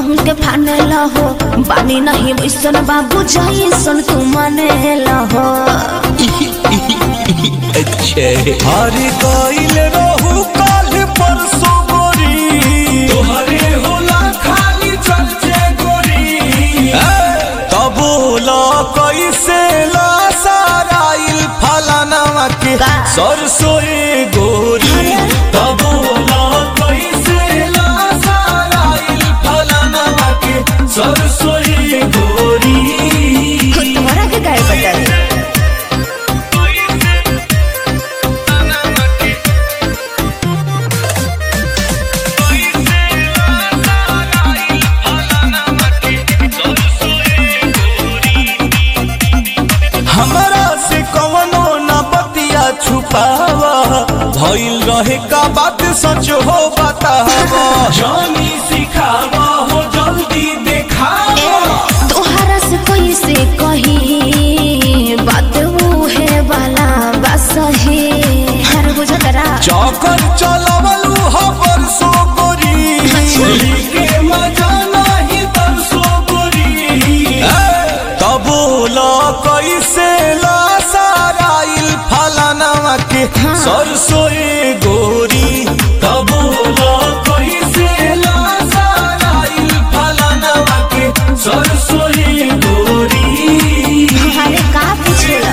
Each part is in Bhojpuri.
के फाने हो बानी नहीं वैसन बाबू जैसन तू माने हो अच्छे हरी गईल रहू काल परसों गोरी तोहरे होला खाली चर्चे गोरी तबोला कैसे ला साराइल फलाना के का? सरसोए गोरी तबोला कैसे ला साराइल फलाना के सरसोई गोरी तुम्हारा के गाय बदल हमरा से कवनो न बतिया छुपावा भइल रहे का बात सच हो बतावा जानी सिखावा हो जल्दी देखावा तोहरा से कैसे कही बात वो है वाला बस है हर बुझतरा चौकर चलवलू हो परसों गोरी के मजा नहीं तरसो गोरी तबोला कैसे ला साराइल फलाना के सरसोए गोरी तबोला कैसे ला साराइल फलाना के सरसोई गोरी अरे का पूछेला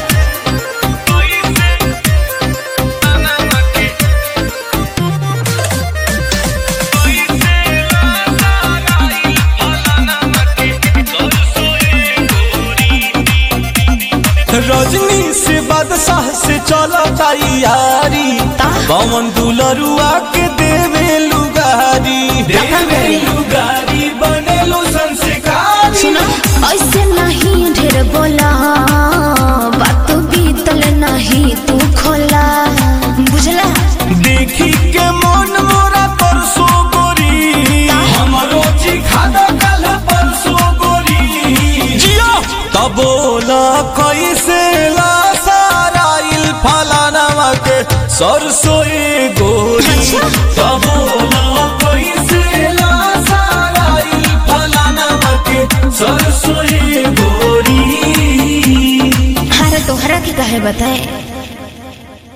रजनी से बादशाह से चलो तैयारी पवन दुलरुआ के देवे लुगारी देवे लुगारी बनेलो संस्कारी सुनो ऐसे नहीं ढेर बोला बात बीतल नहीं तू खोला बुझला देखी के मन मोरा तरसो गोरी हमरो चिखादा कल परसो गोरी जियो तबोला कैसे ला साराइल फलाना के सरसोए गोरी तबोला कैसे ला साराइल फलाना के सरसोई गोरी अरे तोहरा के कहे बताए